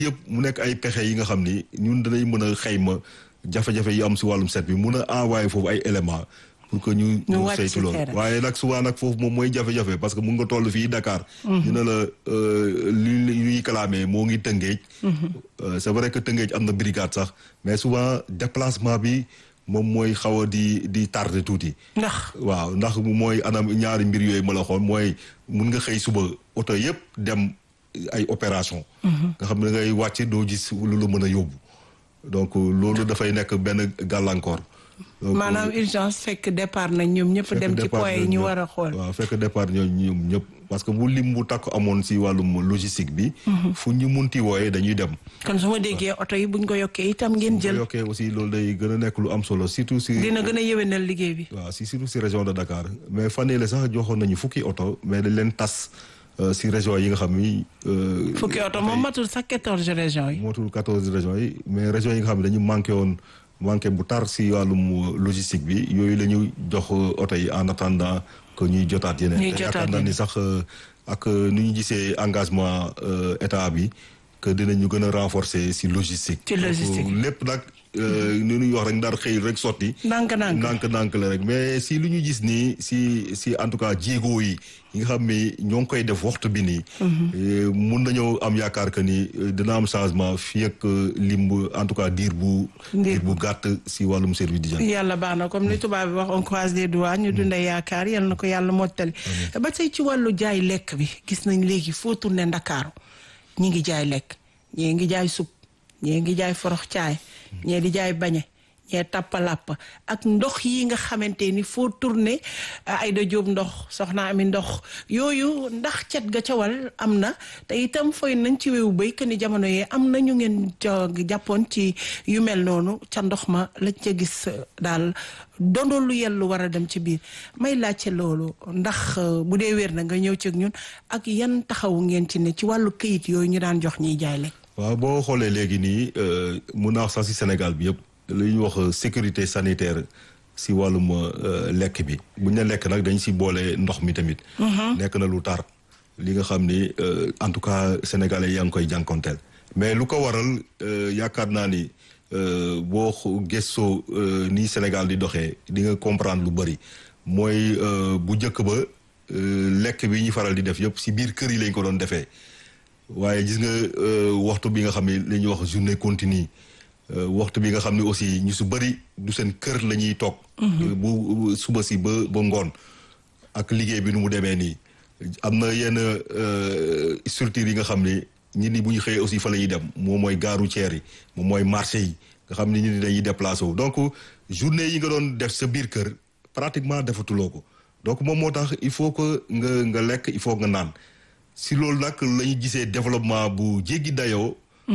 yëpp mu nekk ay pexe yi nga xam ni ñun danañ mën a xayma jafe-jafe yi am si wàllum set bi mun a envoyé foofu ay éléments pour que ñu ñu saytu loolu waaye nag souvent nag foofu moom mooy jafe-jafe parce que mun nga toll fii Dakar ñu ne la li ñuy clamé moo ngi Tëngéej c'est vrai que Tëngéej am na brigade sax mais souvent déplacement bi moom mooy xaw a di di tardé tuuti ndax waaw ndax mooy anam ñaari mbir yooyu ma la xoon mooy mun nga xëy suba oto yëpp dem ay opération nga xam ne ngay wàcc doo gis lu la mën a yóbbu donc loolu dafay nekk benn gàllankoor maanaam urgence fekk départ nañ ñoom ñëpp dem ci point yi ñu war a xool waaw fekk départ ñoom ñoom ñëpp parce que bu lim bu takk amoon si wàllum logistique bi fu ñu munti wooyee dañuy dem kon su ma déggee oto yi buñ ko yokkee itam ngeen jël yokkee aussi loolu day gën a nekk lu am solo surtout si dina gën a yëwénal liggéey bi waaw si surtout si région de Dakar mais fan yii la sax joxoon nañu fukki oto mais dañ leen tas si région yi nga xam ni. fukki oto moom matul sax quatorze régions yi. matul quatorze régions yi mais régions yi nga xam ne dañu manqué woon manqué bu tar si wàllum logistique bi yooyu la ñu jox oto yi en attendant que ñuy jotaat yeneen. ñuy jotaat yaakaar naa ni sax ak nu ñu gisee engagement état bi que dinañu gën a renforcer si logistique. ci logistique lépp nag. ni ñuy wax rek ndar xëy rek sotti. ndànk-ndànk ndànk-ndànk la rek mais si lu ñu gis nii si si en tout cas jéego yi yi nga xam ni ñoo ngi koy def waxtu bi nii. mun nañoo am yaakaar que ni dina am changement fii ak limb en tout cas diir bu. diir bu gàtt si wàllum service d'hygiène. yàlla baax na comme ni tubaab bi wax on croise les doigts ñu dundee yaakaar yal na ko yàlla mottali. ba tey ci wàllu jaay lekk bi gis nañ léegi foo tourné Ndakaaru ñi ngi jaay lekk ñii ngi jaay supp ñii ngi jaay forox caay. ñee di jaay bañe ñee tappalàpp ak ndox yi nga xamante ni foo tourné Aïda Diop ndox soxna ami ndox yooyu ndax cet ga ca wal am na te itam fooy nañ ci wewu béy que ni jamono yee am na ñu ngeen jàppoon ci yu mel noonu ca ndox ma lañ ca gis daal dondo lu yellu war a dem ci biir may laajte loolu ndax bu dee wér na nga ñëw ci ñun ak yan taxawu ngeen ci ne ci wàllu këyit yooyu ñu daan jox ñiy jaay lekk waaw boo xoolee léegi nii mun naa wax sax si Sénégal bi yëpp li ñuy wax sécurité sanitaire si wàllum lekk bi buñ ne lekk nag dañ si boole ndox mi tamit. nekk na lu tar li nga xam ni en tout cas sénégalais yaa ngi koy jànkonteel. mais lu ko waral yaakaar naa ni boo gëstoo ni Sénégal di doxee di nga comprendre lu bëri mooy bu njëkk ba lekk bi ñuy faral di def yëpp si biir kër yi lañ ko doon defee. waaye gis nga waxtu bi nga xam ne la ñuy wax journée continue waxtu bi nga xam ne aussi ñu su bëri du seen kër la ñuy toog. bu suba si ba ba ngoon ak liggéey bi nu mu demee nii. am na yenn structures yi nga xam ne ñi ni bu ñu xëyee aussi fa la ñuy dem moom mooy gare routière yi moom mooy marché yi nga xam ne ñu ni dañuy déplacé wu donc journée yi nga doon def sa biir kër pratiquement defatuloo ko donc moom moo tax il faut que nga nga lekk il faut nga naan. si loolu nag la ñu gisee développement bu jéggi dayoo.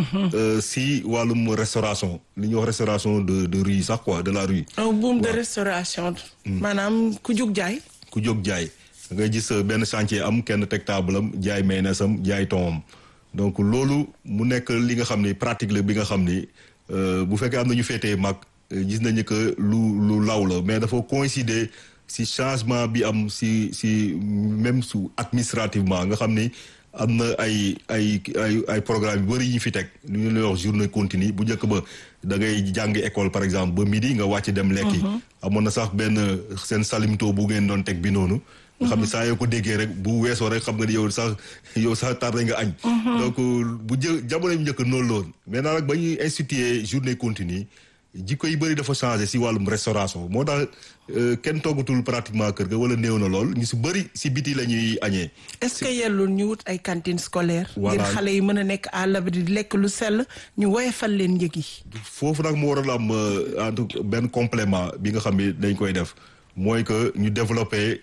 si wàllum restauration li ñuy wax restauration de de rue sax quoi de la rue. un boom de restauration. maanaam ku jóg jaay. ku jóg jaay ngay gis benn chantier am kenn teg table am jaay mayonnaise am jaay thon donc loolu mu nekk li nga xam ni pratique la bi nga xam ni bu fekkee am na ñu féetee mag gis nañu que lu lu law la mais dafa coïncider. si changement bi am si si même su administrativement nga xam ni am na ay ay ay ay programme yu bëri yi ñu fi teg lu ñu lay wax journée continue bu njëkk ba da ngay jàng école par exemple ba midi nga wàcc dem lekki amoon na sax benn seen salimto bu ngeen doon teg bi noonu nga xam ne saa yoo ko déggee rek bu weesoo rek xam nga ni yow sax yow sax tardé nga añ donc bu jë jamono bi njëkk noonu loon maintenant nag ba ñuy instituer journée continue jikko yi bëri dafa changé si wàllum restauration moo tax kenn toggatul pratiquement kër ga wala néew na lool ñu si bëri si biti la ñuy añee. est-ce que yellul ñu wut ay cantines scolaires. ngir xale yi mën a nekk à l'abri di lekk lu sell ñu woyofal leen njëg yi. foofu nag mu waral am en tout benn complément bi nga xam ne dañ koy def mooy que ñu développé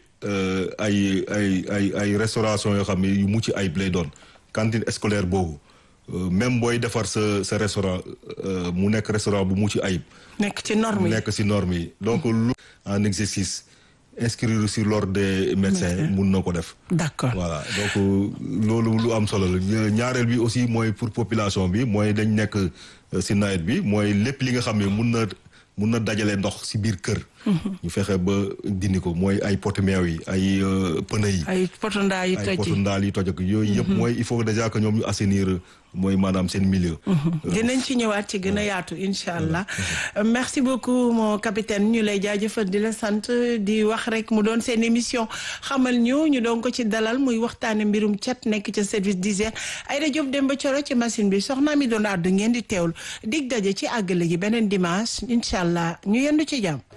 ay ay ay ay restauration yoo xam ne yu mucc ayib lay doon cantine scolaire boobu. même booy defar sa sa restaurant mu nekk restaurant bu mucc ayib. nekk ci norme yi nekk ci norme yi donc lu en exercice inscrire sur l'ordre des médecins mun na ko def. d'accord voilà donc loolu lu am solo la ñaareel bi aussi mooy pour population bi mooy dañ nekk ci nawet bi mooy lépp li nga xam ne mun na mun na dajale ndox ci biir kër. ñu fexe ba dindi ko mooy ay pot meew yi ay pneu yi. ay potondaa yi toj ay potondaa yi toj ak yooyu yëpp mooy il faut déjà que ñoom ñu assainir mooy maanaam seen milieu. dinañ ci ñëwaat ci gën a yaatu incha allah merci beaucoup mon capitaine ñu lay jaajëfal di la sant di wax rek mu doon seen émission xamal ñu ñu doon ko ci dalal muy waxtaane mbirum cat nekk ca service d'hygiène Aïda Diop Demba Thioro ci machine bi soxna mi doon àddu ngeen di teewlu dig daje ci àggale gi beneen dimanche incha allah ñu yendu ci jàmm.